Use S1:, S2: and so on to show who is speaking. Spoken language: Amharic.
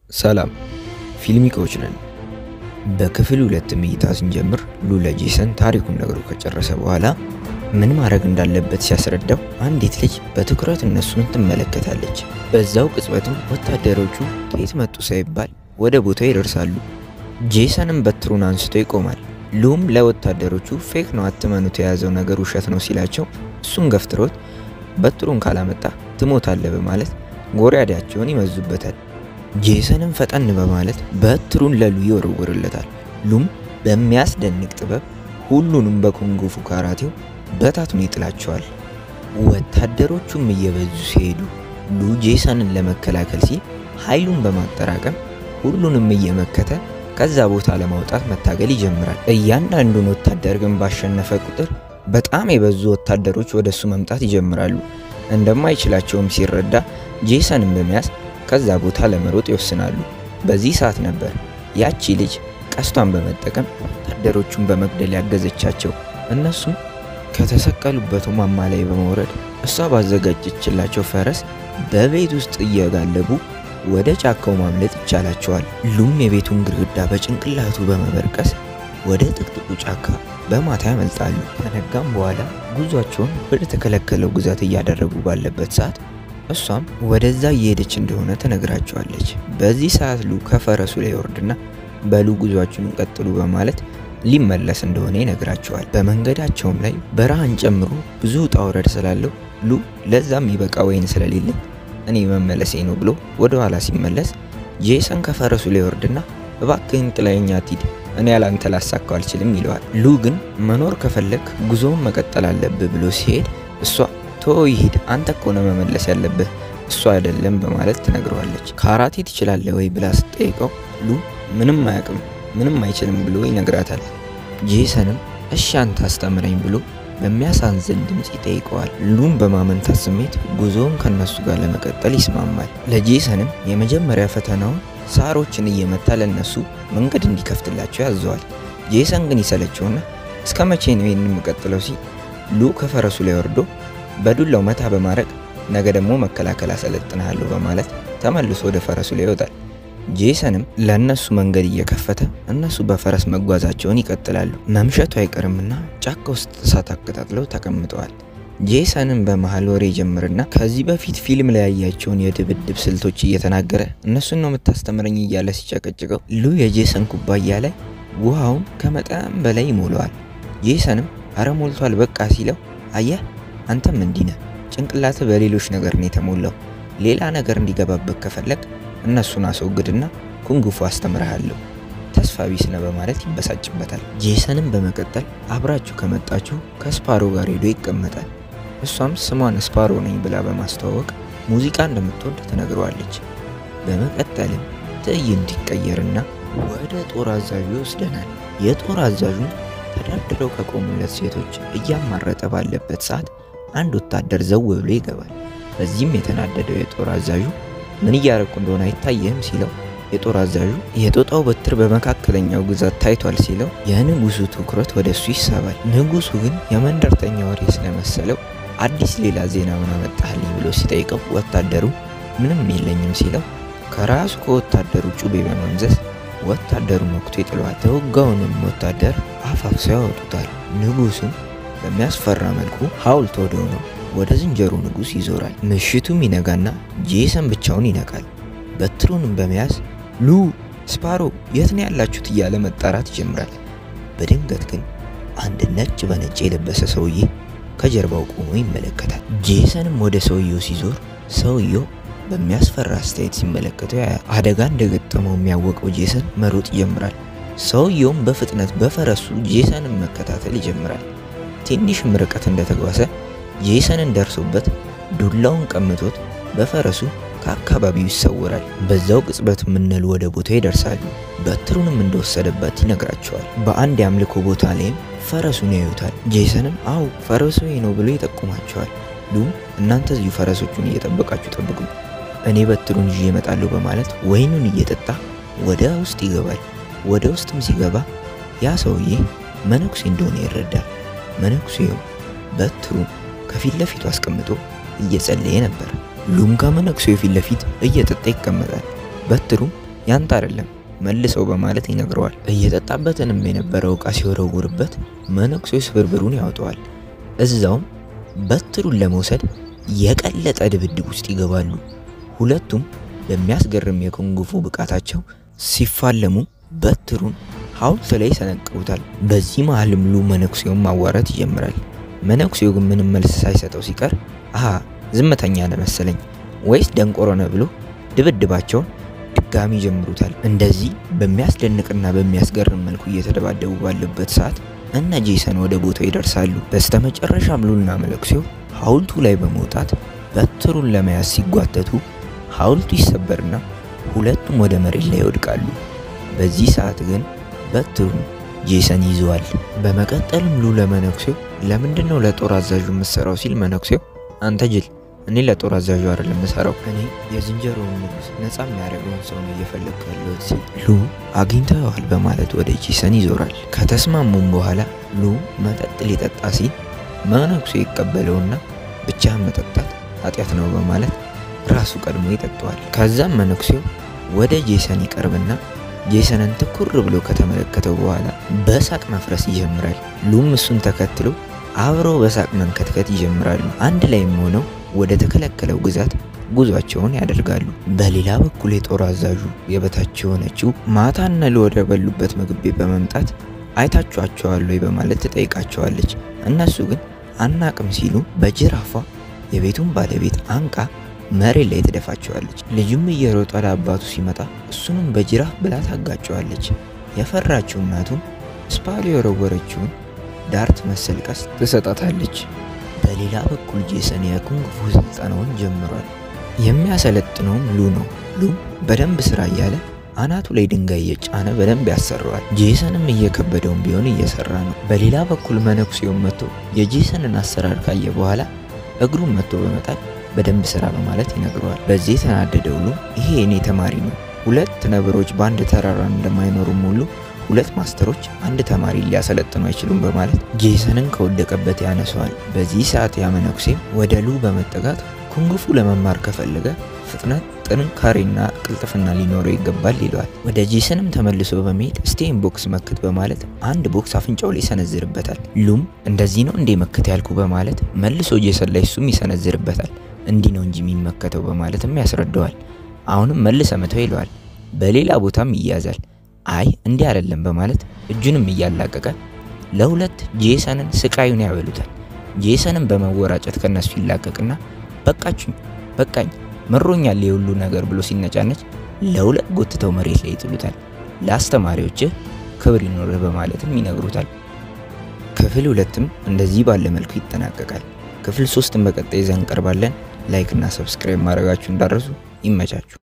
S1: ሰላም ፊልሚኮች ነን። በክፍል ሁለት እይታ ስንጀምር ሉ ለጄሰን ታሪኩን ነግሮ ከጨረሰ በኋላ ምን ማድረግ እንዳለበት ሲያስረዳው አንዲት ልጅ በትኩረት እነሱን ትመለከታለች። በዛው ቅጽበትም ወታደሮቹ ከየት መጡ ሳይባል ወደ ቦታው ይደርሳሉ። ጄሰንም በትሩን አንስቶ ይቆማል። ሉም ለወታደሮቹ ፌክ ነው አትመኑት፣ የያዘው ነገር ውሸት ነው ሲላቸው እሱን ገፍትሮት በትሩን ካላመጣ ትሞታለህ በማለት ጎሪያዳቸውን ይመዙበታል። ጄሰንም ፈጠን በማለት በትሩን ለሉ ይወረውርለታል። ሉም በሚያስደንቅ ጥበብ ሁሉንም በኩንጉፉ ካራቴው በታቱን ይጥላቸዋል። ወታደሮቹም እየበዙ ሲሄዱ ሉ ጄሰንን ለመከላከል ሲል ኃይሉን በማጠራቀም ሁሉንም እየመከተ ከዛ ቦታ ለማውጣት መታገል ይጀምራል። እያንዳንዱን ወታደር ግን ባሸነፈ ቁጥር በጣም የበዙ ወታደሮች ወደ እሱ መምጣት ይጀምራሉ። እንደማይችላቸውም ሲረዳ ጄሰንን በመያዝ ከዛ ቦታ ለመሮጥ ይወስናሉ። በዚህ ሰዓት ነበር ያቺ ልጅ ቀስቷን በመጠቀም ወታደሮቹን በመግደል ያገዘቻቸው። እነሱም ከተሰቀሉበት ማማ ላይ በመውረድ እሷ ባዘጋጀችላቸው ፈረስ በቤት ውስጥ እየጋለቡ ወደ ጫካው ማምለጥ ይቻላቸዋል። ሉም የቤቱን ግድግዳ በጭንቅላቱ በመበርቀስ ወደ ጥቅጥቁ ጫካ በማታ ያመልጣሉ። ከነጋም በኋላ ጉዟቸውን ወደ ተከለከለው ግዛት እያደረጉ ባለበት ሰዓት እሷም ወደዛ እየሄደች እንደሆነ ትነግራቸዋለች። በዚህ ሰዓት ሉ ከፈረሱ ላይ ወርድና በሉ ጉዟችሁን ቀጥሉ በማለት ሊመለስ እንደሆነ ይነግራቸዋል። በመንገዳቸውም ላይ በረሃን ጨምሮ ብዙ ውጣ ውረድ ስላለው ሉ ለዛም ይበቃ ወይን ስለሌለ እኔ መመለሴ ነው ብሎ ወደ ኋላ ሲመለስ ጄሰን ከፈረሱ ላይ ወርድና እባክህን ጥለኸኝ አትሂድ፣ እኔ ያላንተ ላሳካው አልችልም ይለዋል። ሉ ግን መኖር ከፈለግ ጉዞውን መቀጠል አለብህ ብሎ ሲሄድ እሷ ቶ ይሂድ፣ አንተ እኮ ነው መመለስ ያለብህ እሱ አይደለም በማለት ትነግረዋለች። ካራቴ ትችላለህ ወይ ብላ ስትጠይቀው ሉ ምንም አያውቅም ምንም አይችልም ብሎ ይነግራታል። ጄሰንም እሺ አንተ አስተምረኝ ብሎ በሚያሳዝን ድምፅ ይጠይቀዋል። ሉም በማመንታት ስሜት ጉዞውን ከነሱ ጋር ለመቀጠል ይስማማል። ለጄሰንም የመጀመሪያ ፈተናውን ሳሮችን እየመታ ለነሱ መንገድ እንዲከፍትላቸው ያዘዋል። ጄሰን ግን ይሰለቸውና እስከ መቼ ነው ይህን የምቀጥለው ሲል ሉ ከፈረሱ ላይ ወርዶ በዱላው መታ በማድረግ ነገ ደግሞ መከላከል አሰለጥንሃለሁ በማለት ተመልሶ ወደ ፈረሱ ላይ ይወጣል። ጄሰንም ለእነሱ መንገድ እየከፈተ እነሱ በፈረስ መጓዛቸውን ይቀጥላሉ። መምሸቱ አይቀርምና ጫካ ውስጥ እሳት አቀጣጥለው ተቀምጠዋል። ጄሰንም በመሀል ወሬ ጀምርና ከዚህ በፊት ፊልም ላይ ያያቸውን የድብድብ ስልቶች እየተናገረ እነሱን ነው የምታስተምረኝ እያለ ሲጨቀጭቀው ሉ የጄሰን ኩባያ ላይ ውሃውን ከመጠን በላይ ይሞለዋል። ጄሰንም አረ ሞልቷል በቃ ሲለው አየህ አንተም እንዲህ ነህ፣ ጭንቅላትህ በሌሎች ነገር ነው የተሞላው። ሌላ ነገር እንዲገባበት ከፈለግ እነሱን አስወግድና ኩንጉፉ አስተምርሃለሁ ተስፋ ቢስ ነህ በማለት ይበሳጭበታል። ጄሰንም በመቀጠል አብራችሁ ከመጣችሁ ከስፓሮ ጋር ሄዶ ይቀመጣል። እሷም ስሟን ስፓሮ ነኝ ብላ በማስተዋወቅ ሙዚቃ እንደምትወድ ትነግረዋለች። በመቀጠልም ትዕይንት ይቀየርና ወደ ጦር አዛዡ ይወስደናል። የጦር አዛዡን ተደርድረው ከቆሙለት ሴቶች እያማረጠ ባለበት ሰዓት አንድ ወታደር ዘው ብሎ ይገባል። በዚህም የተናደደው የጦር አዛዡ ምን እያረኩ እንደሆነ አይታየህም ሲለው የጦር አዛዡ የጦጣው በትር በመካከለኛው ግዛት ታይቷል ሲለው የንጉሱ ትኩረት ወደ እሱ ይሳባል። ንጉሱ ግን የመንደርተኛ ወሬ ስለመሰለው አዲስ ሌላ ዜና ምን አመጣህልኝ ብሎ ሲጠይቀው ወታደሩ ምንም የለኝም ሲለው ከራሱ ከወታደሩ ጩቤ በመምዘዝ ወታደሩ መክቶ ይጥለዋል። ተወጋውንም ወታደር አፋፍሰው ያወጡታል። ንጉሱም በሚያስፈራ መልኩ ሐውልት ወደ ሆነው ወደ ዝንጀሮ ንጉስ ይዞራል። ምሽቱም ይነጋና ጄሰን ብቻውን ይነቃል። በትሩንም በመያዝ ሉ ስፓሮ የት ነው ያላችሁት እያለ መጣራት ይጀምራል። በድንገት ግን አንድ ነጭ በነጭ የለበሰ ሰውዬ ከጀርባው ቆሞ ይመለከታል። ጄሰንም ወደ ሰውየው ሲዞር ሰውየው በሚያስፈራ አስተያየት ሲመለከተው ያያል። አደጋ እንደገጠመው የሚያወቀው ጄሰን መሮጥ ይጀምራል። ሰውየውም በፍጥነት በፈረሱ ጄሰንን መከታተል ይጀምራል። ትንሽም ርቀት እንደተጓዘ ጄሰንን ደርሶበት ዱላውን ቀምቶት በፈረሱ ከአካባቢው ይሰወራል። በዛው ቅጽበት ምንሉ ወደ ቦታው ይደርሳሉ። በትሩንም እንደወሰደበት ይነግራቸዋል። በአንድ የአምልኮ ቦታ ላይም ፈረሱን ያዩታል። ጄሰንም አው ፈረሱ ነው ብሎ ይጠቁማቸዋል። ሉም እናንተ እዚሁ ፈረሶቹን እየጠበቃችሁ ጠብቁኝ፣ እኔ በትሩን ይዤ እመጣለሁ በማለት ወይኑን እየጠጣ ወደ ውስጥ ይገባል። ወደ ውስጥም ሲገባ ያ ሰውዬ መነኩሴ እንደሆነ ይረዳል። መነኩሴው በትሩን ከፊት ለፊቱ አስቀምጦ እየጸለየ ነበር። ሉም ከመነኩሴው ፊት ለፊት እየጠጣ ይቀመጣል። በትሩም ያንተ አይደለም መልሰው በማለት ይነግረዋል። እየጠጣበትንም የነበረው ዕቃ ሲወረውርበት መነኩሴው ስብርብሩን ያወጣዋል። እዛውም በትሩን ለመውሰድ የቀለጠ ድብድብ ውስጥ ይገባሉ። ሁለቱም በሚያስገርም የኩንጉፉ ብቃታቸው ሲፋለሙ በትሩን ሐውልት ላይ ይሰነቅሩታል። በዚህ መሀልም ሉ መነኩሴውን ማዋራት ይጀምራል። መነኩሴው ግን ምንም መልስ ሳይሰጠው ሲቀር አሃ ዝምተኛ ነህ መሰለኝ ወይስ ደንቆሮ ነህ ብሎ ድብድባቸውን ድጋሚ ይጀምሩታል። እንደዚህ በሚያስደንቅና በሚያስገርም መልኩ እየተደባደቡ ባለበት ሰዓት እነ ጄሰን ወደ ቦታው ይደርሳሉ። በስተመጨረሻም ሉልና መነኩሴው ሐውልቱ ላይ በመውጣት በትሩን ለመያዝ ሲጓተቱ ሐውልቱ ይሰበርና ሁለቱም ወደ መሬት ላይ ይወድቃሉ። በዚህ ሰዓት ግን በትሩን ጄሰን ይዘዋል። በመቀጠልም ሉ ለመነኩሴው ለምንድን ነው ለጦር አዛዡ የምትሰራው ሲል መነኩሴው አንተ ጅል እኔ ለጦር አዛዡ አይደለም የምሰራው እኔ የዝንጀሮውን ንጉስ ነፃ የሚያደርገውን ሰው ነው እየፈለግኩ ያለሁት ሲል ሉ አግኝተዋል በማለት ወደ ጄሰን ይዞራል። ከተስማሙም በኋላ ሉ መጠጥ ሊጠጣ ሲል መነኩሴ ይቀበለውና ብቻህን መጠጣት ኃጢአት ነው በማለት ራሱ ቀድሞ ይጠጣዋል። ከዛም መነኩሴው ወደ ጄሰን ይቀርብና ጄሰንን ትኩር ብሎ ከተመለከተው በኋላ በሳቅ መፍረስ ይጀምራል። ሉም እሱን ተከትሎ አብረው በሳቅ መንከትከት ይጀምራሉ። አንድ ላይም ሆነው ወደ ተከለከለው ግዛት ጉዟቸውን ያደርጋሉ። በሌላ በኩል የጦር አዛዡ የበታች የሆነችው ማታና ሉ ወደ በሉበት ምግብ ቤት በመምጣት አይታችኋቸዋል ወይ በማለት ትጠይቃቸዋለች። እነሱ ግን አናቅም ሲሉ በጅራፏ የቤቱን ባለቤት አንቃ መሬት ላይ ትደፋቸዋለች። ልጁም እየሮጠ ለአባቱ ሲመጣ እሱንም በጅራፍ ብላ ታጋጨዋለች። የፈራችው እናቱም ስፓሉ የወረወረችውን ዳርት መሰል ቀስት ትሰጣታለች። በሌላ በኩል ጄሰን የኩንግፉ ስልጠናውን ጀምሯል። የሚያሰለጥነውም ሉ ነው። ሉ በደንብ ስራ እያለ አናቱ ላይ ድንጋይ እየጫነ በደንብ ያሰራዋል። ጄሰንም እየከበደውም ቢሆን እየሰራ ነው። በሌላ በኩል መነኩሴውን መጥቶ የጄሰንን አሰራር ካየ በኋላ እግሩን መጥቶ በመጣል በደንብ ስራ በማለት ይነግረዋል። በዚህ የተናደደው ሉ ይሄ የኔ ተማሪ ነው፣ ሁለት ነብሮች በአንድ ተራራ እንደማይኖሩም ሁሉ ሁለት ማስተሮች አንድ ተማሪ ሊያሰለጥኑ አይችሉም በማለት ጄሰንን ከወደቀበት ያነሰዋል። በዚህ ሰዓት ያመነኩሴም ወደ ሉ በመጠጋት ኩንግፉ ለመማር ከፈለገ ፍጥነት፣ ጥንካሬና ቅልጥፍና ሊኖረው ይገባል ይለዋል። ወደ ጄሰንም ተመልሶ በመሄድ ስቴን ቦክስ መክት በማለት አንድ ቦክስ አፍንጫው ላይ ይሰነዝርበታል። ሉም እንደዚህ ነው እንዴ መክት ያልኩ በማለት መልሶ ጄሰን ላይ እሱም ይሰነዝርበታል። እንዲህ ነው እንጂ የሚመከተው በማለትም ያስረዳዋል። አሁንም መልሰ መተው ይለዋል። በሌላ ቦታም ይያዛል። አይ እንዲህ አይደለም በማለት እጁንም እያላቀቀ ለሁለት ጄሰንን ስቃዩን ያበሉታል። ጄሰንን በመወራጨት ከነሱ ይላቀቅና በቃችኝ፣ በቃኝ፣ መሮኛል የሁሉ ነገር ብሎ ሲነጫነች ለሁለት ጎትተው መሬት ላይ ይጥሉታል። ለአስተማሪዎችህ ክብር ይኖርህ በማለትም ይነግሩታል። ክፍል ሁለትም እንደዚህ ባለ መልኩ ይጠናቀቃል። ክፍል ሶስትን በቀጣይ ይዘን እንቀርባለን። ላይክ እና ሰብስክራይብ ማድረጋችሁ እንዳረሱ ይመቻችሁ።